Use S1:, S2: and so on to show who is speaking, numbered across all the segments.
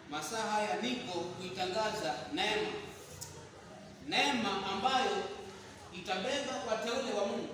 S1: masaa haya niko kuitangaza neema, neema ambayo itabeba wateule wa Mungu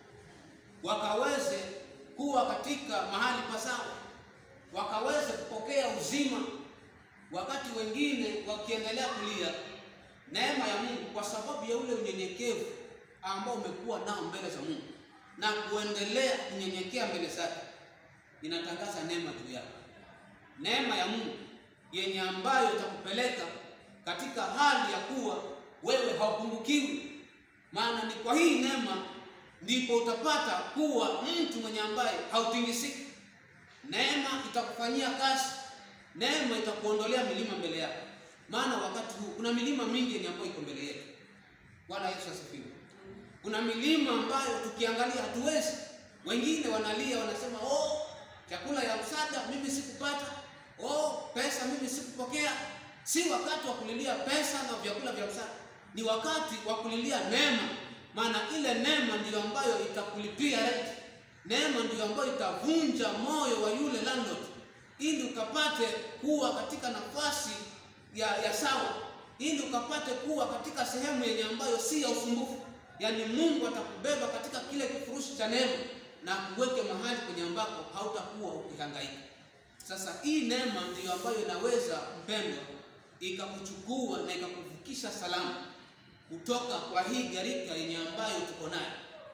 S1: wakaweze kuwa katika mahali pasawa, wakaweze kupokea uzima, wakati wengine wakiendelea kulia. Neema ya Mungu kwa sababu ya ule unyenyekevu ambao umekuwa nao mbele za Mungu na kuendelea kunyenyekea mbele zake, ninatangaza neema juu yako, neema ya Mungu yenye ambayo itakupeleka katika hali ya kuwa wewe haupungukiwi. Maana ni kwa hii neema ndipo utapata kuwa mtu mwenye ambaye hautingisiki. Neema itakufanyia kazi, neema itakuondolea milima mbele yako. Maana wakati huu kuna milima mingi yenye ambayo iko mbele yetu. Bwana Yesu asifiwe. Kuna milima ambayo tukiangalia hatuwezi. Wengine wanalia wanasema, oh, chakula ya msaada mimi sikupata, oh, pesa mimi sikupokea. Si wakati wa kulilia pesa na vyakula vya msaada, ni wakati wa kulilia neema maana ile neema ndiyo ambayo itakulipia rent. Neema ndiyo ambayo itavunja moyo wa yule landlord, ili ukapate kuwa katika nafasi ya, ya sawa, ili ukapate kuwa katika sehemu yenye ambayo si ya usumbufu. Yaani Mungu atakubeba katika kile kifurushi cha neema na kuweke mahali kwenye ambako hautakuwa ukihangaika. Sasa hii neema ndiyo ambayo inaweza mpendwa, ikakuchukua na ikakuvukisha salama kutoka kwa hii gharika yenye ambayo tuko nayo,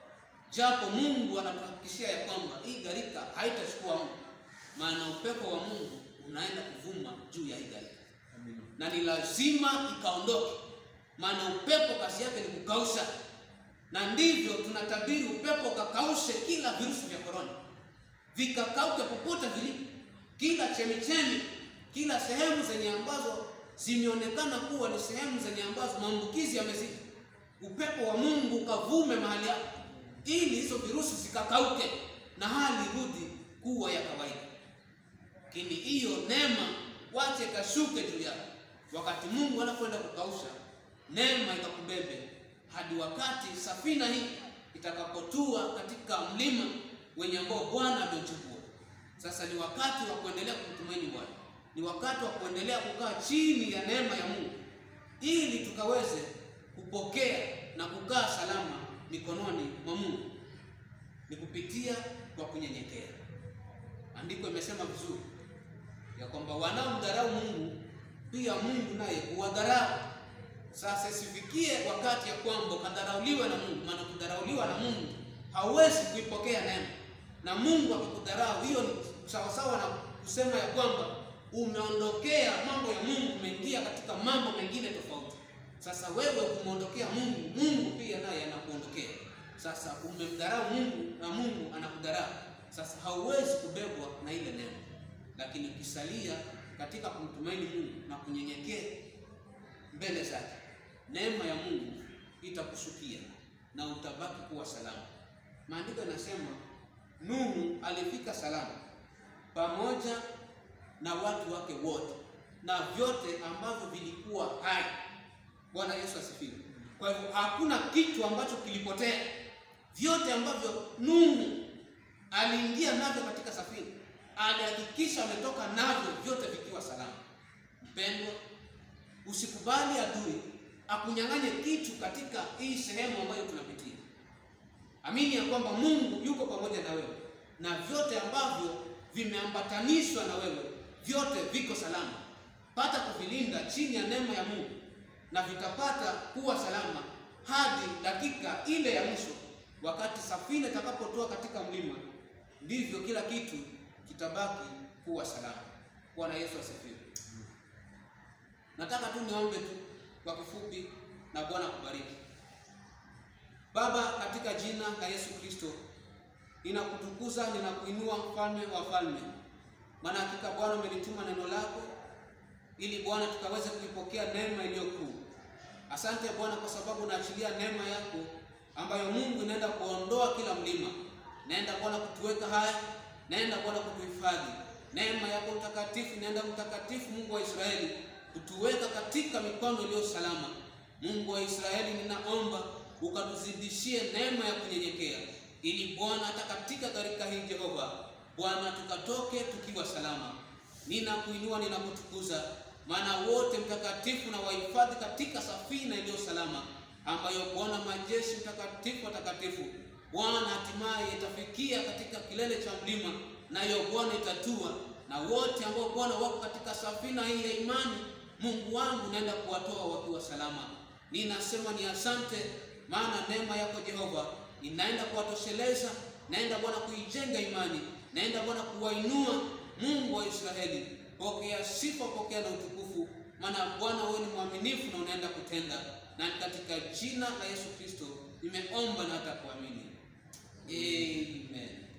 S1: japo Mungu anatuhakikishia ya kwamba hii gharika haitachukua muda, maana upepo wa Mungu unaenda kuvuma juu ya hii gharika na ni lazima ikaondoke, maana upepo kazi yake ni kukausha, na ndivyo tunatabiri upepo ukakaushe kila virusi vya korona, vikakauke popote vilipo, kila chemichemi, kila sehemu zenye ambazo zimeonekana kuwa ni sehemu zenye ambazo maambukizi yamezidi, upepo wa Mungu ukavume mahali hapo, ili hizo virusi zikakauke na hali irudi kuwa ya kawaida. Lakini hiyo neema wache kashuke juu yako, wakati Mungu anakwenda kukausha, neema ikakubebe hadi wakati safina hii itakapotua katika mlima wenye ambao Bwana ameuchukua. Sasa ni wakati wa kuendelea kumtumaini Bwana ni wakati wa kuendelea kukaa chini ya neema ya Mungu ili tukaweze kupokea na kukaa salama mikononi mwa Mungu, ni kupitia kwa kunyenyekea. Andiko imesema vizuri ya kwamba wanaomdharau Mungu pia Mungu naye huwadharau. Sasa isifikie wakati ya kwamba ukadharauliwe na Mungu, maana kudharauliwa na Mungu hauwezi kuipokea neema, na Mungu akikudharau, hiyo ni sawasawa na kusema ya kwamba umeondokea mambo ya Mungu, umeingia katika mambo mengine tofauti. Sasa wewe ukimwondokea Mungu, Mungu pia naye anakuondokea. Sasa umemdharau Mungu na Mungu anakudharau. Sasa hauwezi kubebwa na ile neema, lakini ukisalia katika kumtumaini Mungu na kunyenyekea mbele zake, neema ya Mungu itakushukia na utabaki kuwa salama. Maandiko yanasema Nuhu alifika salama pamoja na watu wake wote na vyote ambavyo vilikuwa hai. Bwana Yesu asifiwe. Kwa hivyo hakuna kitu ambacho kilipotea, vyote ambavyo Nuhu aliingia navyo katika safina alihakikisha ametoka navyo vyote vikiwa salama. Mpendwa, usikubali adui akunyang'anye kitu katika hii sehemu ambayo tunapitia. Amini ya kwamba Mungu yuko pamoja na wewe na vyote ambavyo vimeambatanishwa na wewe vyote viko salama. Pata kuvilinda chini ya neema ya Mungu na vitapata kuwa salama hadi dakika ile ya mwisho, wakati safina itakapotoa katika mlima, ndivyo kila kitu kitabaki kuwa salama. Bwana Yesu asifiwe. Nataka tu niombe tu kwa kifupi, na Bwana kubariki. Baba, katika jina la Yesu Kristo, ninakutukuza, ninakuinua, mfalme wa falme maana hakika Bwana umelituma neno lako ili Bwana tukaweze kuipokea neema iliyo kuu. Asante Bwana kwa sababu unaachilia neema yako ambayo Mungu inaenda kuondoa kila mlima, naenda Bwana kutuweka haya, naenda Bwana kutuhifadhi. Neema yako mtakatifu inaenda mtakatifu, Mungu wa Israeli, kutuweka katika mikono iliyo salama. Mungu wa Israeli, ninaomba ukatuzidishie neema ya kunyenyekea, ili Bwana hata katika gharika hii Jehova Bwana tukatoke tukiwa salama. Ninakuinua, ninakutukuza, maana wote mtakatifu na wahifadhi katika safina iliyo salama, ambayo Bwana majeshi mtakatifu watakatifu Bwana hatimaye itafikia katika kilele cha mlima, nayo Bwana itatua, na wote ambao Bwana wako katika safina hii ya imani, Mungu wangu naenda kuwatoa wakiwa salama. Ninasema ni asante, maana neema yako Jehova inaenda kuwatosheleza, naenda Bwana kuijenga imani, naenda Bwana kuwainua. Mungu wa Israeli, pokea sifa, pokea na utukufu, maana Bwana wewe ni mwaminifu na unaenda kutenda, na ni katika jina la Yesu Kristo nimeomba na hata kuamini. Amen.